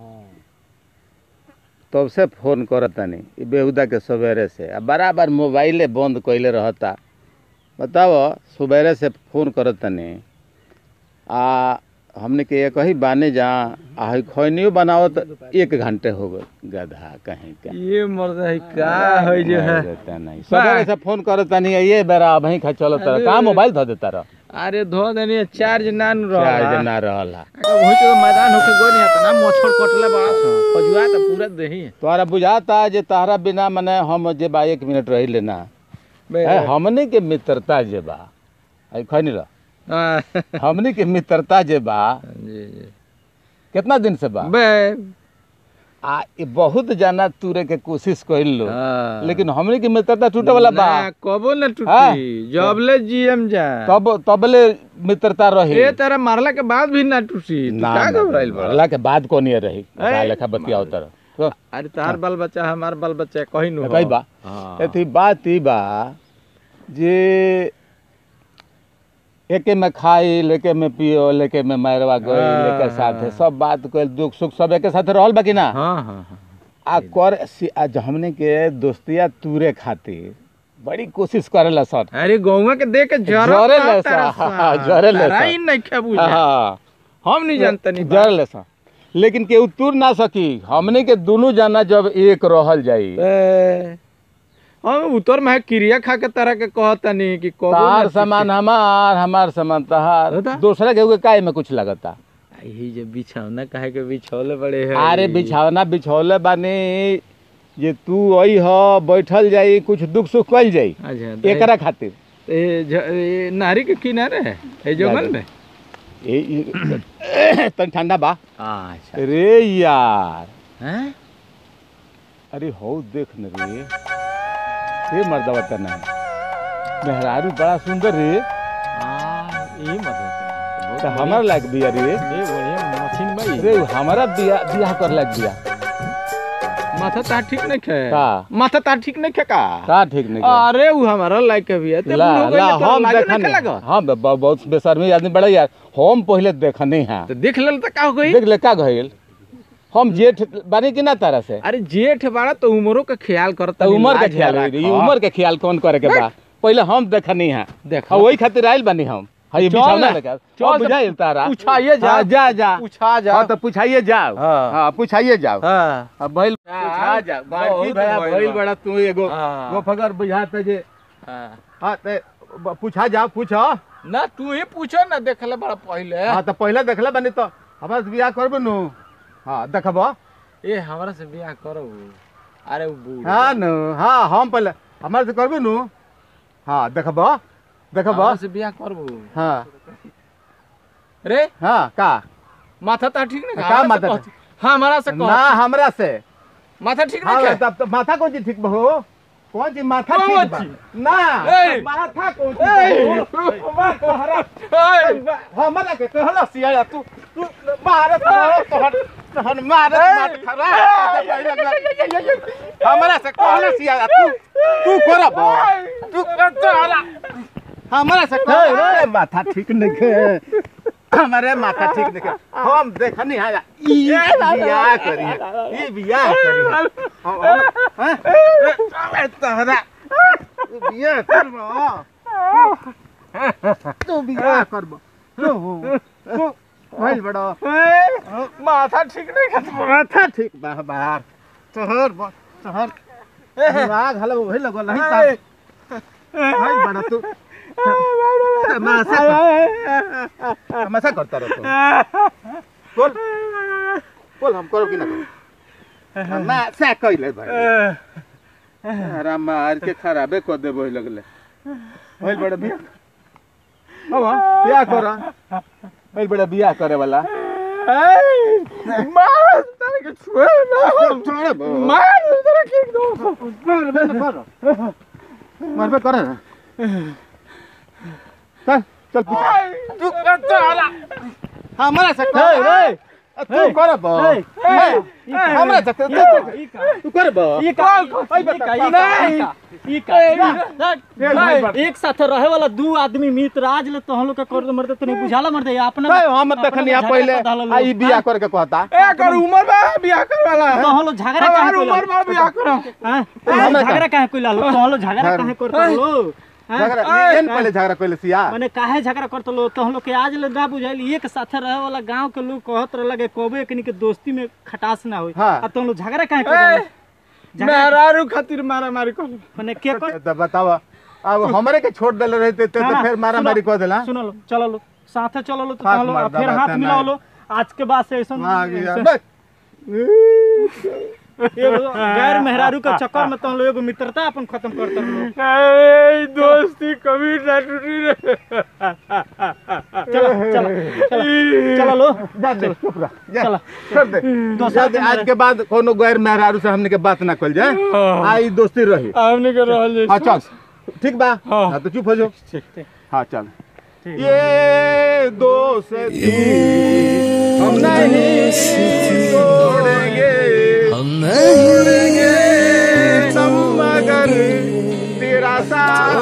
तब से फोन करतानी ई बेहुदा के सवेरे से आ बराबर मोबाइले बंद कइले रहता बताओ सवेरे से फोन करतानी आ हमने के एक ही बाने जा आ हई खैनियो बनाओ तो एक घंटे हो गए गधा कहीं का ये मर्द है का है जो है रहता नहीं सवेरे से फोन करतानी ये बेरा वहीं खा चलो तर का मोबाइल धो देता रह अरे धो देनी चार्ज ना न रहा चार्ज ना रहला वही तो मैदान होके गो नहीं आता ना मच्छर कटले बड़ा सा खजुआ तो पूरा देही तोहरा बुझाता जे तहरा बिना मने हम जे बा एक मिनट रही लेना है हमनी के मित्रता जे बा आई खैनी रह हाँ, हमनी के मित्रता जे बा जी जी कितना दिन से बा बे आ ई बहुत जाना तूरे के कोशिश कइल लो हाँ। लेकिन हमनी के मित्रता टूटे वाला बा ना, कबो न हाँ। टूटी जबले जीएम जा तब तबले मित्रता रही ए तेरा मारला के बाद भी ना टूटी तू ना का ना, घबराइल बड़ा मरला के बाद कोनी रही ए, का लेखा बतियाओ तर तो अरे तार बाल बच्चा हमार बाल बच्चा कहीं नु कई बा हाँ। एथी बात ई बा जे एके में खाई लेके में पियो लेके में मारवा गई हाँ। लेके साथे सब बात कइल दुख सुख सब एके साथे रहल बा कि ना हाँ हाँ हाँ आ कर सी- आज हमने के दोस्तिया तूरे खातिर बड़ी कोशिश करेला सर अरे गौवा के देख के जरा जरे ले सा, हाँ, जरे ले सा। ही नहीं खे बुझा हाँ हम नहीं जानते नहीं जर ले सा लेकिन केहू तुर ना सकी हमने के दोनों जाना जब एक रहल जाई ए, हम उतर में क्रिया खा के तरह के कहता नहीं कि कबो तार ना सामान हमार हमार सामान तहार होता? दूसरा केहू के काय में कुछ लगता टूटे। यही जो बिछौना काहे के बिछौले बड़े है अरे बिछावना बिछौले बानी जे तू आई ह बैठल जाई कुछ दुख सुख कइल जाई अच्छा तो एकरा खातिर ए, ज- ए, नारी के किनारे है ए जंगल में ए ई- तनी ठंडा बा अच्छा रे यार हैं अरे हो देख न रे हे मर्दवा तना मेहरारू बड़ा सुंदर रे हां यही मतलब तो हमार लायक बिया रे ए बढ़िया मशीन भाई रे हमारा बिया बियाह कर लायक बिया माथा तार ठीक नहीं खे का? माथा तार ठीक नहीं खे का का ठीक नहीं किया? अरे वो हमारा लायक है भैया ते ला बूढ़ हो ला गइले तो हम लाजो देखनी नहीं लगा हम ब- बहुत बेशर्मी आदमी बड़ा यार हम पहले देखनी हैं तो देख लेल तो का हो गई देख ले का गइल हम जेठ बानी कि ना तारा से अरे जेठ बाड़ा तो उमरों का ख्याल करता तो उम्र के ख्याल रही ई उम्र के ख्याल कौन करे के बा पहले हम देखनी हैं देख हाँ वही खातिर आइल बानी हम हाँ ये चल बिछौना ना, लेके चल चल तो बुझाइल तारा पूछाइए जा हाँ, जा जा पूछा जा हाँ तो पूछाइए जाओ हाँ। हाँ पूछाइए जाओ हाँ अब भइल हाँ, पूछा जा बाकी बहुत भया भइल भइल बा। बड़ा तू एगो हाँ। वो फगर बुझाता जे हाँ। हाँ ते ब- पूछा जा पूछो ना तू ही पूछो ना देखले बड़ा पहले हाँ तो पहले देखले बानी तो हमारे से बियाह करबो नु हाँ देखबो ए हमरा से बियाह करो अरे वो बूढ़ हाँ नु हाँ हम पहले हमारे से करबो नु हाँ देखबो देखबो हमरा से बियाह करबो हाँ रे हाँ का माथा ता ठीक नहीं का माथा ता हमारा से ना कह हमरा से माथा ठीक हाँ नहीं तब तो माथा कौन चीज ठीक बा हो कौन चीज माथा कौन ठीक बा चीज? ना ए! माथा कौन चीज बा हो? बा तोहरा है हमरा के कहला सिया तू तू मारत रहो तोहर तोहर मारत मार खरा हमरा से कहला सिया तू तू करब तू तोहरा हमरा से कह माथा ठीक नहीं के हमारे माथा ठीक नहीं के हम देखनी है ई बियाह करी ई बियाह करी हम हैं तोहरा तू बियाह करबो तू बियाह करबो तू तू भइल बड़ो माथा ठीक नहीं खा माथा ठीक बा बाहर तोहर ब- तोहर दिमाग हलो वही लगो नहीं ता भइल बड़ा तू तमाशा कर- तमाशा करता रहो तुम बोल बोल हम करो कि ना करो तमाशा कइले भाई अरे मार के खराबे कर दे वही लगले भइल बड़ा बियाह अब बियाह करो भइल बड़ा बियाह करे वाला मार तारे के छुए ना छोड़ बो। मार तारे के एकदम मारबे न कर मारबे करे ना चल चल पीछे तू करता हाला हमारा से ए, ए, तू करब ए, ए, हमरा जते ई का तू करब ई का ई का ई का ई का ई का ई का एक साथ रहे वाला दू आदमी मित्र आज ले तो हम लोग के कर मरते तो नहीं बुझाला मरते अपना नहीं हम देखनी अपना पहले झगड़ा पता आ ई बियाह करके कहता ए कर उम्र बा बियाह करे वाला तो हम लोग झगड़ा काहे हमार कोइला उम्र बा बियाह करो हां हमरा का? झगड़ा काहे कोइला तो हम लोग झगड़ा झगड़ा- काहे करते लो झगड़ा एन पहले झगड़ा कइले सिया माने काहे झगड़ा करते लो तो हम लोग के आज ले ना बुझाइल एक साथे रहे वाला गांव के लोग कहत रहला के कोबे एकनी के दोस्ती में खटास ना होई हाँ। अब तो हम लोग झगड़ा काहे करते झगड़ा मेहरारू खातिर मारा मारी कर माने के कर तो बताव अब हमरे के छोड़ देले रहते तो हाँ, फिर मारा सुनो, मारी कह देला सुनो लो चलो लो साथे चलो लो तो हाथ चलो मार और फिर दबा हाथ देना मिलाओ है। लो आज के बाद से ऐसा आ गया ऐसा- बस एगो गैर मेहरारू के चक्कर में तो हम लोग एगो मित्रता अपन खत्म करते लोग अरे दोस्ती कभी ना टूटी रे चलो चलो चलो चलो लो जा दे चुप रह जा चलो। छोड़ दे दोसर जा दे के आज के बाद कोनो गैर मेहरारू से हमने के बात ना कल जाए आई दोस्ती रही हमने के रहल हाँ चल ठीक बा हाँ। हाँ तो चुप हो जाओ हाँ चल ठीक। ये दोस्ती हम नहीं तोड़ेंगे हम नहीं तोड़ेंगे तुम मगर तेरा साथ